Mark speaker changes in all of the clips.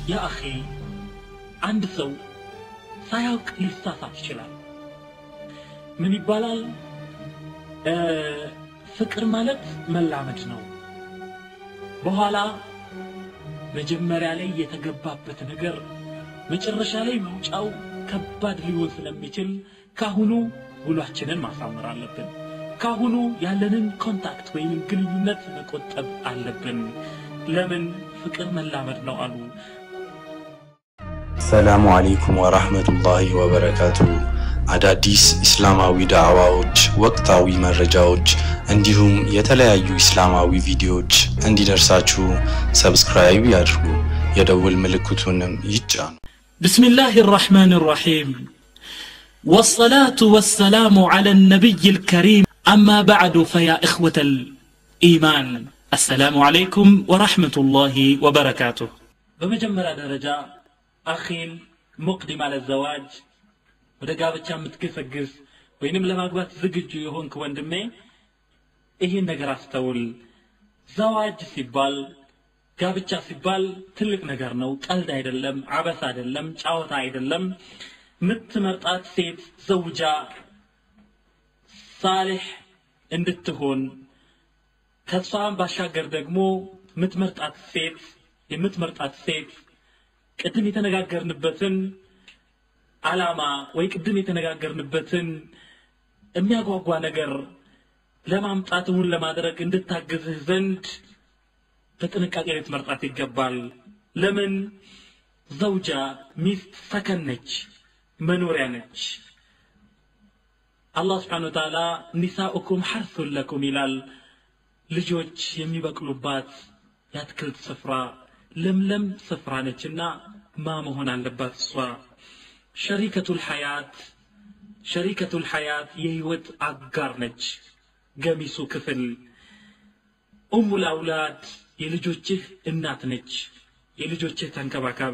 Speaker 1: ያ አኼ አንድ ሰው ሳያውቅ ሊሳሳት ይችላል ምን ይባላል እ ፍቅር ማለት መላመድ ነው በኋላ መጀመሪያ ላይ የተገባበት ነገር መጨረሻ ላይ መውጫው ከባድ ሊሆን ስለሚችል ካሁኑ ውሏችንን ማሳመር አለብን ካሁኑ ያለንን ኮንታክት ወይም ግንኙነት መቆጠብ አለብን ለምን ፍቅር መላመድ ነው አሉ
Speaker 2: ሰላሙ አለይኩም ወራህመቱላሂ ወበረካቱ። አዳዲስ ኢስላማዊ ዳዕዋዎች፣ ወቅታዊ መረጃዎች እንዲሁም የተለያዩ ኢስላማዊ ቪዲዮዎች እንዲደርሳችሁ ሰብስክራይብ ያድርጉ፣ የደውል ምልክቱንም ይጫኑ።
Speaker 1: بسم الله الرحمن الرحيم والصلاة والسلام على النبي الكريم أما بعد فيا إخوة الإيمان السلام عليكم ورحمة الله وبركاته بمجمرة درجة أخيل مقدم على الزواج ወደ ጋብቻ የምትገሰግስ ወይንም ለማግባት ዝግጁ የሆንክ ወንድሜ ይህን ነገር አስተውል ዘዋጅ ሲባል ጋብቻ ሲባል ትልቅ ነገር ነው ቀልድ አይደለም አበስ አይደለም ጫወታ አይደለም ምትመርጣት ሴት ዘውጃ ሳሌሕ እንድትሆን ከሷም ባሻገር ደግሞ ምትመርጣት ሴት የምትመርጣት ሴት ቅድም የተነጋገርንበትን ዓላማ ወይ ቅድም የተነጋገርንበትን የሚያጓጓ ነገር ለማምጣት እውን ለማድረግ እንድታግዝህ ዘንድ በጥንቃቄ ልትመርጣት ይገባል ለምን ዘውጃ ሚስት ሰከን ነች መኖሪያ ነች አላህ ስብሓን ወተዓላ ኒሳኡኩም ሐርሱን ለኩም ይላል ልጆች የሚበቅሉባት የአትክልት ስፍራ ለምለም ስፍራ ነችና ማ መሆን አለባት እሷ ሸሪከቱል ሐያት ሸሪከቱል ሐያት የህይወት አጋር ነች ገሚሱ ክፍል ኡሙል አውላድ የልጆችህ እናት ነች የልጆችህ ተንከባካቢ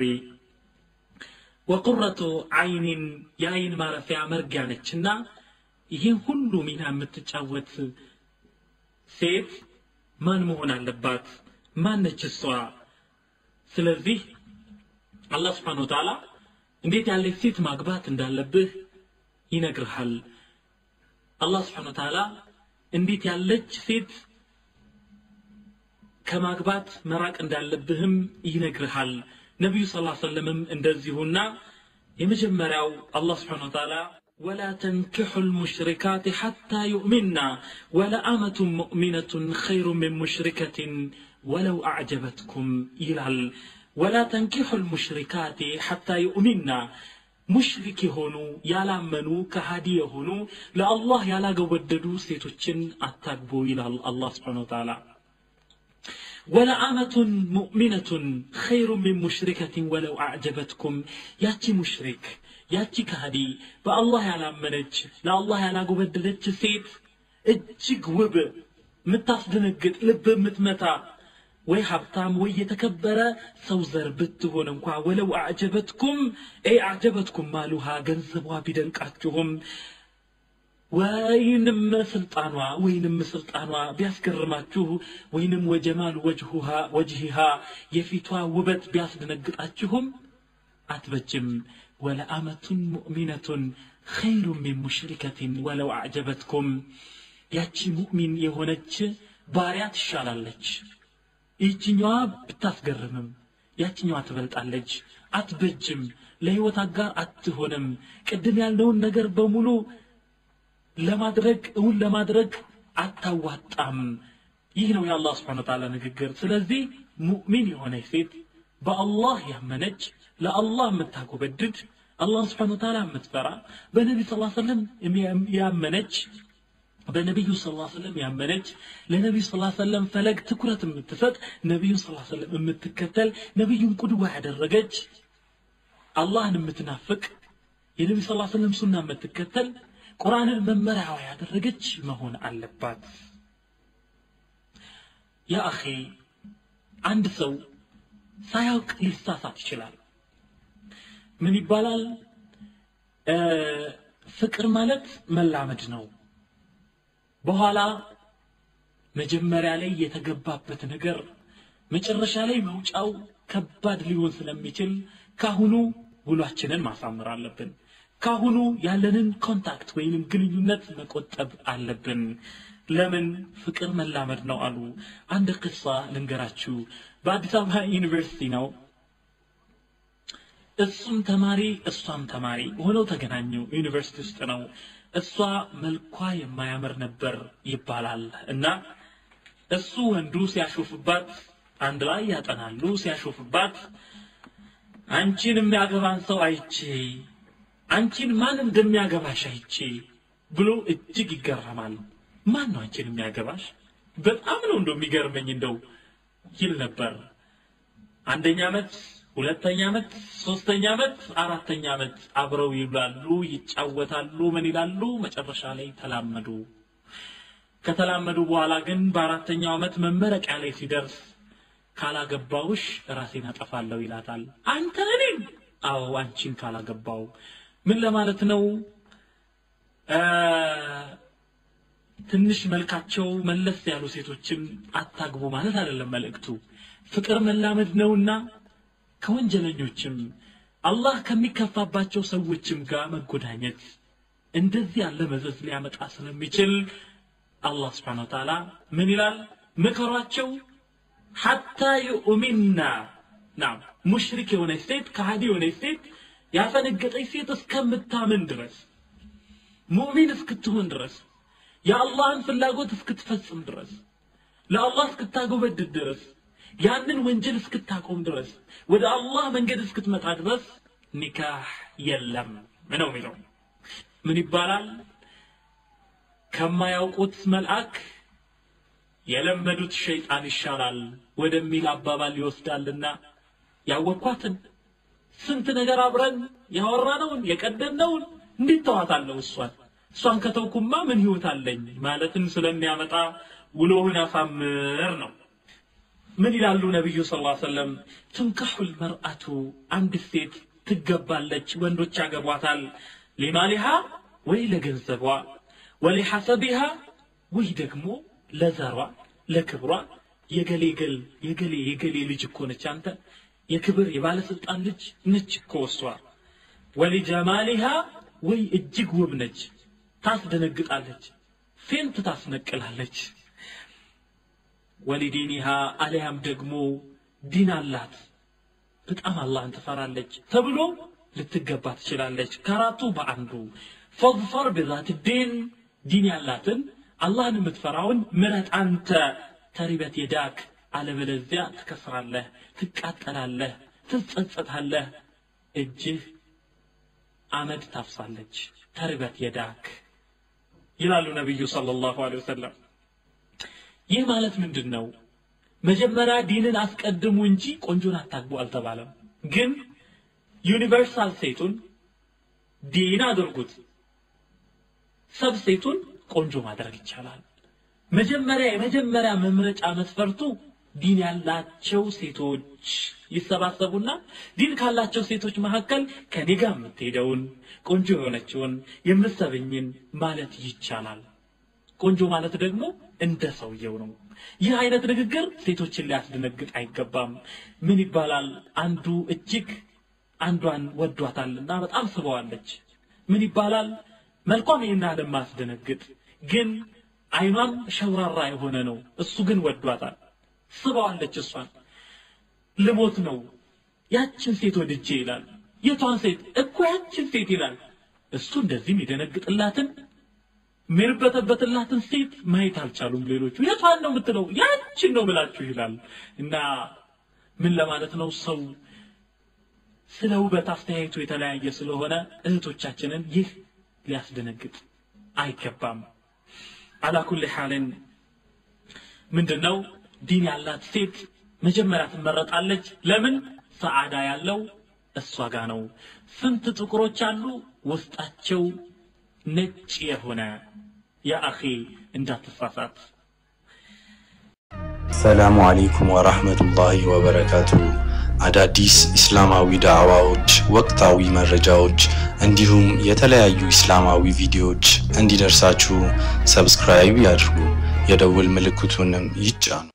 Speaker 1: ወቁረቱ አይኒን የአይን ማረፊያ መርጊያ ነችና ይህን ሁሉ ሚና የምትጫወት ሴት ማን መሆን አለባት ማን ነች እሷ ስለዚህ አላህ ስብሓን ወተዓላ እንዴት ያለች ሴት ማግባት እንዳለብህ ይነግርሃል አላህ ስብሓን ወተዓላ እንዴት ያለች ሴት ከማግባት መራቅ እንዳለብህም ይነግርሃል ነቢዩ ስ ሰለምም እንደዚሁና የመጀመሪያው አላህ ስብሓን ወተዓላ ولا تنكحوا المشركات حتى يؤمنا ولأمة مؤمنة خير من مشركة ولو أعجبتكم إلى ولا تنكحوا المشركات حتى يؤمنا ሙሽሪክ የሆኑ ያላመኑ ከሃዲ የሆኑ ለአላህ ያላገወደዱ ሴቶችን አታግቡ ይላል አላህ ስብሓን ወተዓላ ወለአመቱን ሙእሚነቱን ኸይሩ ሚን ሙሽሪከትን ወለው አዕጀበትኩም ያቺ ሙሽሪክ ያቺ ከሃዲ በአላህ ያላመነች ለአላህ ያላጎበደደች ሴት እጅግ ውብ የምታስደነግጥ ልብ የምትመታ ወይ ሀብታም ወይ የተከበረ ሰው ዘር ብትሆን እንኳ ወለው አዕጀበትኩም ይ አዕጀበትኩም ማሉሃ ገንዘቧ ቢደንቃችሁም ወይንም ስልጣኗ ወይንም ስልጣኗ ቢያስገርማችሁ ወይንም ወጀማል ወጅሁሃ ወጅሂሃ የፊቷ ውበት ቢያስደነግጣችሁም አትበጅም ወለአመቱን ሙእሚነቱን ኸይሩ ሚን ሙሽሪከትን ወለው አዕጀበትኩም ያቺ ሙእሚን የሆነች ባሪያ ትሻላለች ይህችኛዋ ብታስገርምም ያችኛዋ ትበልጣለች አትበጅም ለህይወት አጋር አትሆንም ቅድም ያልነውን ነገር በሙሉ ለማድረግ እውን ለማድረግ አታዋጣም ይህ ነው የአላህ ስብሓን ተዓላ ንግግር ስለዚህ ሙእሚን የሆነች ሴት በአላህ ያመነች ለአላህ የምታጎበድድ አላህ ስብሓን ተዓላ የምትፈራ በነቢ ስ ሰለም ያመነች በነቢዩ ስ ሰለም ያመነች ለነቢዩ ስ ሰለም ፈለግ ትኩረት የምትሰጥ ነቢዩን ስ ሰለም የምትከተል ነቢዩን ቁድዋ ያደረገች አላህን የምትናፍቅ የነቢ ስ ሰለም ሱና የምትከተል ቁርአንን መመሪያዋ ያደረገች መሆን አለባት ያ አኼ አንድ ሰው ሳያውቅ ሊሳሳት ይችላል ምን ይባላል ፍቅር ማለት መላመድ ነው በኋላ መጀመሪያ ላይ የተገባበት ነገር መጨረሻ ላይ መውጫው ከባድ ሊሆን ስለሚችል ካሁኑ ውሏችንን ማሳመር አለብን ካሁኑ ያለንን ኮንታክት ወይንም ግንኙነት መቆጠብ አለብን ለምን ፍቅር መላመድ ነው አሉ አንድ ቅሳ ልንገራችሁ በአዲስ አበባ ዩኒቨርሲቲ ነው እሱም ተማሪ እሷም ተማሪ ሆነው ተገናኙ ዩኒቨርሲቲ ውስጥ ነው እሷ መልኳ የማያምር ነበር ይባላል እና እሱ ወንዱ ሲያሾፍባት አንድ ላይ ያጠናሉ ሲያሾፍባት አንቺን የሚያገባን ሰው አይቼ አንቺን ማን እንደሚያገባሽ አይቼ ብሎ እጅግ ይገረማል ማን ነው አንቺን የሚያገባሽ በጣም ነው እንደው የሚገርመኝ እንደው ይል ነበር አንደኛ ዓመት ሁለተኛ ዓመት ሶስተኛ ዓመት አራተኛ ዓመት አብረው ይብላሉ ይጫወታሉ ምን ይላሉ መጨረሻ ላይ ተላመዱ ከተላመዱ በኋላ ግን በአራተኛው ዓመት መመረቂያ ላይ ሲደርስ ካላገባውሽ ራሴን አጠፋለሁ ይላታል አንተ እኔን አዎ አንቺን ካላገባው ምን ለማለት ነው ትንሽ መልካቸው መለስ ያሉ ሴቶችን አታግቡ ማለት አይደለም መልእክቱ ፍቅር መላመድ ነውና ከወንጀለኞችም አላህ ከሚከፋባቸው ሰዎችም ጋር መጎዳኘት እንደዚህ ያለ መዘዝ ሊያመጣ ስለሚችል አላህ ስብሓን ወተዓላ ምን ይላል ምከሯቸው ሐታ ዩእሚና ናም ሙሽሪክ የሆነች ሴት ከሃዲ የሆነች ሴት ያፈነገጠች ሴት እስከምታምን ድረስ ሙእሚን እስክትሆን ድረስ የአላህን ፍላጎት እስክትፈጽም ድረስ ለአላህ እስክታጎበድድ ድረስ ያንን ወንጀል እስክታቆም ድረስ ወደ አላህ መንገድ እስክትመጣ ድረስ ኒካህ የለም ነው የሚለው ምን ይባላል ከማያውቁት መልአክ የለመዱት ሸይጣን ይሻላል ወደሚል አባባል ይወስዳልና ያወኳትን ስንት ነገር አብረን ያወራነውን የቀደምነውን እንዴት ተዋታለሁ እሷን እሷን ከተውኩማ ምን ህይወት አለኝ ማለትን ስለሚያመጣ ውሎህን ያሳምር ነው ምን ይላሉ ነቢዩ ስ ሰለም ትንካሑ ልመርአቱ አንድ ሴት ትገባለች ወንዶች ያገቧታል ሊማሊሃ ወይ ለገንዘቧ ወሊሐሰቢሃ ወይ ደግሞ ለዘሯ ለክብሯ የገሌ ገል የገሌ የገሌ ልጅ እኮ ነች አንተ የክብር የባለስልጣን ልጅ ነች እኮ እሷ ወሊጀማሊሃ ወይ እጅግ ውብ ነች ታስደነግጣለች ፌንት ታስነቅላለች ወሊዲኒሃ አሊያም ደግሞ ዲን አላት በጣም አላህን ትፈራለች ተብሎ ልትገባ ትችላለች ከአራቱ በአንዱ ፈظፈር ብዛት ዲን ዲን ያላትን አላህን የምትፈራውን ምረጥ አንተ ተሪበት የዳክ አለበለዚያ ትከስራለህ ትቃጠላለህ ትጸጸታለህ እጅህ አመድ ታፍሳለች ተሪበት የዳክ ይላሉ ነቢዩ ሰለላሁ ዐለይሂ ወሰለም ይህ ማለት ምንድን ነው መጀመሪያ ዲንን አስቀድሙ እንጂ ቆንጆን አታግቡ አልተባለም ግን ዩኒቨርሳል ሴቱን ዲን አድርጉት ሰብ ሴቱን ቆንጆ ማድረግ ይቻላል መጀመሪያ የመጀመሪያ መምረጫ መስፈርቱ ዲን ያላቸው ሴቶች ይሰባሰቡና ዲን ካላቸው ሴቶች መካከል ከኔ ጋር የምትሄደውን ቆንጆ የሆነችውን የምትሰብኝን ማለት ይቻላል ቆንጆ ማለት ደግሞ እንደ ሰውየው ነው ይህ አይነት ንግግር ሴቶችን ሊያስደነግጥ አይገባም ምን ይባላል አንዱ እጅግ አንዷን ወዷታልና በጣም ስበዋለች ምን ይባላል መልኳም ይህን አለም ማስደነግጥ ግን አይኗም ሸውራራ የሆነ ነው እሱ ግን ወዷታል ስበዋለች እሷን ልሞት ነው ያችን ሴት ወድጄ ይላል የቷን ሴት እኮ ያችን ሴት ይላል እሱ እንደዚህም የደነግጥላትን የሚርበተበትላትን ሴት ማየት አልቻሉም ሌሎቹ የቷን ነው የምትለው ያችን ነው ብላችሁ ይላል እና ምን ለማለት ነው ሰው ስለ ውበት አስተያየቱ የተለያየ ስለሆነ እህቶቻችንን ይህ ሊያስደነግጥ አይገባም አላኩል ሓልን ምንድን ነው ዲን ያላት ሴት መጀመሪያ ትመረጣለች ለምን ሰዓዳ ያለው እሷ ጋ ነው ስንት ጥቁሮች አሉ ውስጣቸው ነጭ የሆነ ያ አኺ እንዳትሳሳት
Speaker 2: ሰላሙ አለይኩም ወራህመቱላሂ ወበረካቱ አዳዲስ እስላማዊ ዳዕዋዎች ወቅታዊ መረጃዎች እንዲሁም የተለያዩ እስላማዊ ቪዲዮዎች እንዲደርሳችሁ ሰብስክራይብ ያድርጉ የደውል ምልክቱንም ይጫኑ